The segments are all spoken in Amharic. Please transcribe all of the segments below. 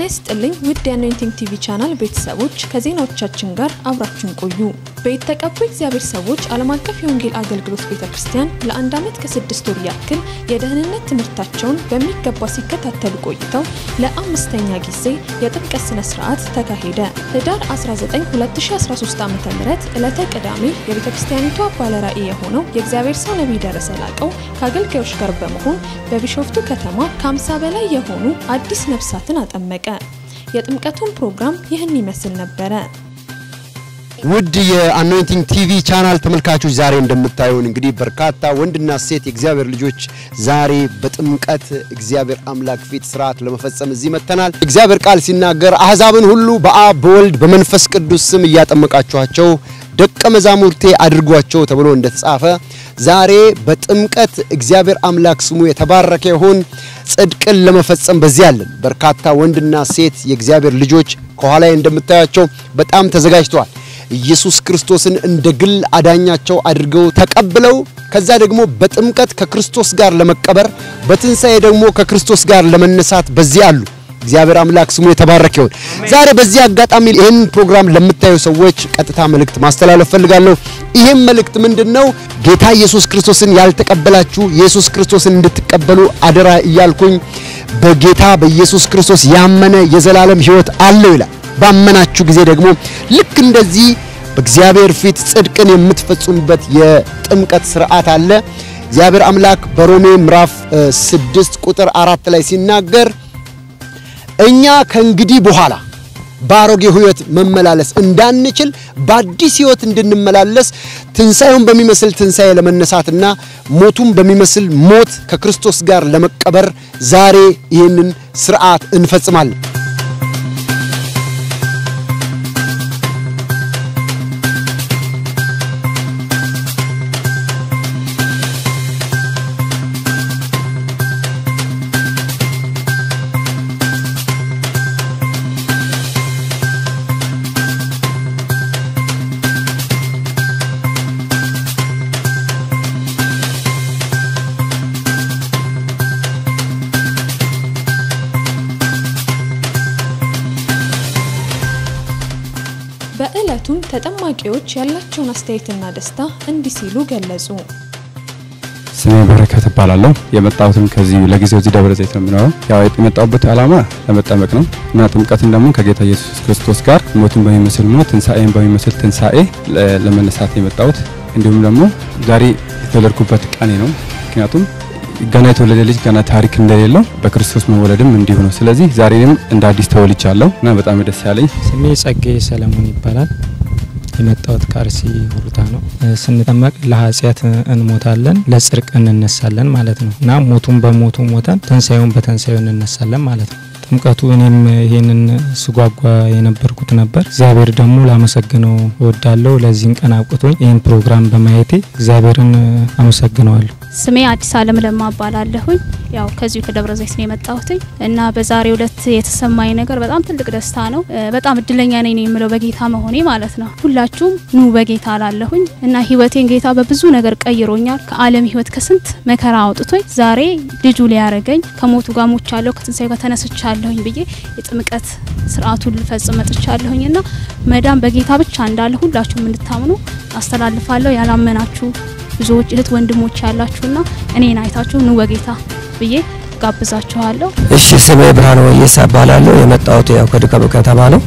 ይስጥልኝ ውድ የአኖይንቲንግ ቲቪ ቻናል ቤተሰቦች፣ ከዜናዎቻችን ጋር አብራችሁን ቆዩ። በተቀቡ እግዚአብሔር ሰዎች ዓለም አቀፍ የወንጌል አገልግሎት ቤተ ክርስቲያን ለአንድ ዓመት ከስድስት ወር ያክል የደህንነት ትምህርታቸውን በሚገባ ሲከታተሉ ቆይተው ለአምስተኛ ጊዜ የጥምቀት ስነ ስርዓት ተካሄደ። ህዳር 19 2013 ዓ ም ዕለተ ቅዳሜ የቤተ ክርስቲያኒቷ ባለራእይ የሆነው የእግዚአብሔር ሰው ነቢይ ደረሰ ላቀው ከአገልጋዮች ጋር በመሆን በቢሾፍቱ ከተማ ከ50 በላይ የሆኑ አዲስ ነፍሳትን አጠመቀ። የጥምቀቱን ፕሮግራም ይህን ይመስል ነበረ። ውድ የአኖይንቲንግ ቲቪ ቻናል ተመልካቾች ዛሬ እንደምታዩን እንግዲህ በርካታ ወንድና ሴት የእግዚአብሔር ልጆች ዛሬ በጥምቀት እግዚአብሔር አምላክ ፊት ስርዓት ለመፈጸም እዚህ መጥተናል። እግዚአብሔር ቃል ሲናገር አሕዛብን ሁሉ በአብ በወልድ በመንፈስ ቅዱስ ስም እያጠመቃችኋቸው ደቀ መዛሙርቴ አድርጓቸው ተብሎ እንደተጻፈ ዛሬ በጥምቀት እግዚአብሔር አምላክ ስሙ የተባረከ ይሁን ጽድቅን ለመፈጸም በዚህ አለን። በርካታ ወንድና ሴት የእግዚአብሔር ልጆች ከኋላ እንደምታያቸው በጣም ተዘጋጅተዋል። ኢየሱስ ክርስቶስን እንደ ግል አዳኛቸው አድርገው ተቀብለው ከዛ ደግሞ በጥምቀት ከክርስቶስ ጋር ለመቀበር በትንሣኤ ደግሞ ከክርስቶስ ጋር ለመነሳት በዚህ አሉ። እግዚአብሔር አምላክ ስሙ የተባረከ ይሁን። ዛሬ በዚህ አጋጣሚ ይህን ፕሮግራም ለምታዩ ሰዎች ቀጥታ መልእክት ማስተላለፍ ፈልጋለሁ። ይህም መልእክት ምንድን ነው? ጌታ ኢየሱስ ክርስቶስን ያልተቀበላችሁ ኢየሱስ ክርስቶስን እንድትቀበሉ አደራ እያልኩኝ በጌታ በኢየሱስ ክርስቶስ ያመነ የዘላለም ሕይወት አለው ይላል። ባመናችሁ ጊዜ ደግሞ ልክ እንደዚህ በእግዚአብሔር ፊት ጽድቅን የምትፈጽሙበት የጥምቀት ስርዓት አለ። እግዚአብሔር አምላክ በሮሜ ምዕራፍ ስድስት ቁጥር አራት ላይ ሲናገር እኛ ከእንግዲህ በኋላ በአሮጌ ሕይወት መመላለስ እንዳንችል በአዲስ ሕይወት እንድንመላለስ ትንሣኤውን በሚመስል ትንሣኤ ለመነሳትና ሞቱን በሚመስል ሞት ከክርስቶስ ጋር ለመቀበር ዛሬ ይህንን ስርዓት እንፈጽማለን። በዕለቱም ተጠማቂዎች ያላቸውን አስተያየትና ደስታ እንዲህ ሲሉ ገለጹ። ስሜ በረከት እባላለሁ። የመጣሁትም ከዚህ ለጊዜው እዚህ ደብረ ዘይት ነው የምኖረው። ያው የመጣሁበት ዓላማ ለመጠመቅ ነው እና ጥምቀትን ደግሞ ከጌታ ኢየሱስ ክርስቶስ ጋር ሞትን በሚመስል ሞት ትንሣኤን በሚመስል ትንሣኤ ለመነሳት የመጣሁት እንዲሁም ደግሞ ዛሬ የተወለድኩበት ቀኔ ነው። ምክንያቱም ገና የተወለደ ልጅ ገና ታሪክ እንደሌለው በክርስቶስ መወለድም እንዲሁ ነው። ስለዚህ ዛሬንም እንደ አዲስ ተወልጃለሁ እና በጣም ደስ ያለኝ ስሜ ጸጋዬ ሰለሞን ይባላል። የመጣሁት ከአርሲ ሁሩታ ነው። ስንጠመቅ ለኃጢአት እንሞታለን፣ ለጽድቅ እንነሳለን ማለት ነው እና ሞቱን በሞቱ ሞተን ትንሣኤውን በትንሣኤው እንነሳለን ማለት ነው። ጥምቀቱ እኔም ይሄንን ስጓጓ የነበርኩት ነበር። እግዚአብሔር ደግሞ ላመሰግነው እወዳለሁ። ለዚህን ቀን አብቅቶኝ ይህን ፕሮግራም በማየቴ እግዚአብሔርን አመሰግነዋለሁ። ስሜ አዲስ አለም ለማ እባላለሁኝ። ያው ከዚሁ ከደብረ ዘይት ነው የመጣሁትኝ እና በዛሬው ዕለት የተሰማኝ ነገር በጣም ትልቅ ደስታ ነው። በጣም እድለኛ ነኝ የምለው በጌታ መሆኔ ማለት ነው። ሁላችሁም ኑ በጌታ አላለሁኝ እና ህይወቴን ጌታ በብዙ ነገር ቀይሮኛል። ከዓለም ህይወት ከስንት መከራ አውጥቶኝ ዛሬ ልጁ ሊያረገኝ ከሞቱ ጋር ሞቻለሁ፣ ከትንሳኤ ጋር ተነስቻለሁኝ ብዬ የጥምቀት ስርዓቱን ልፈጽም መጥቻለሁኝ እና መዳን በጌታ ብቻ እንዳለ ሁላችሁም እንድታምኑ አስተላልፋለሁ። ያላመናችሁ ብዙዎች እህት ወንድሞች ያላችሁና እኔን አይታችሁ ኑ በጌታ ብዬ ጋብዛችኋለሁ። እሺ ስሜ ብርሃን ወየሳ እባላለሁ። የመጣሁት ያው ከዱከም ከተማ ነው።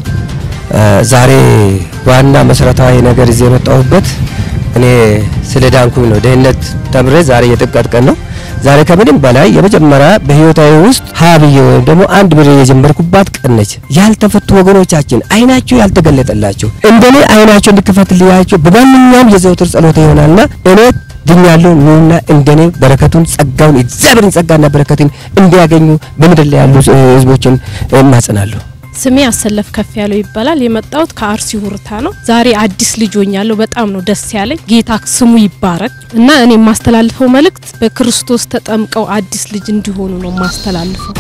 ዛሬ ዋና መሰረታዊ ነገር እዚህ የመጣሁበት እኔ ስለ ዳንኩኝ ነው። ደህንነት ተምሬ ዛሬ የጥምቀት ቀን ነው። ዛሬ ከምንም በላይ የመጀመሪያ በህይወታዊ ውስጥ ሀ ብዬ ወይም ደግሞ አንድ ብሬ የጀመርኩባት ቀን ነች። ያልተፈቱ ወገኖቻችን አይናቸው ያልተገለጠላቸው እንደኔ አይናቸው እንዲከፈትልያቸው በማንኛውም የዘውትር ጸሎት ይሆናልና እኔ ድኛለሁ። ኑና እንደኔ በረከቱን ጸጋውን እግዚአብሔርን ጸጋና በረከትን እንዲያገኙ በምድር ላይ ያሉ ህዝቦችን እማጽናለሁ። ስሜ አሰለፍ ከፍ ያለው ይባላል። የመጣሁት ከአርሲ ሁርታ ነው። ዛሬ አዲስ ልጅ ሆኛለሁ። በጣም ነው ደስ ያለኝ። ጌታ ስሙ ይባረክ እና እኔ የማስተላልፈው መልእክት በክርስቶስ ተጠምቀው አዲስ ልጅ እንዲሆኑ ነው የማስተላልፈው።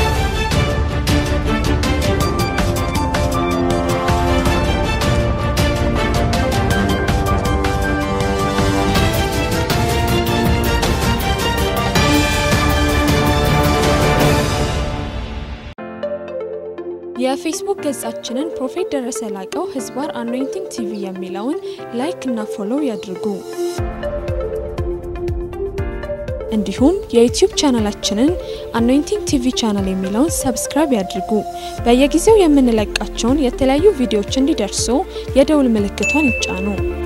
የፌስቡክ ገጻችንን ፕሮፌት ደረሰ ላቀው ህዝባር አኖይንቲንግ ቲቪ የሚለውን ላይክ እና ፎሎው ያድርጉ። እንዲሁም የዩቲዩብ ቻናላችንን አኖይንቲንግ ቲቪ ቻናል የሚለውን ሰብስክራይብ ያድርጉ። በየጊዜው የምንለቃቸውን የተለያዩ ቪዲዮዎች እንዲደርሱ የደውል ምልክቷን ይጫኑ።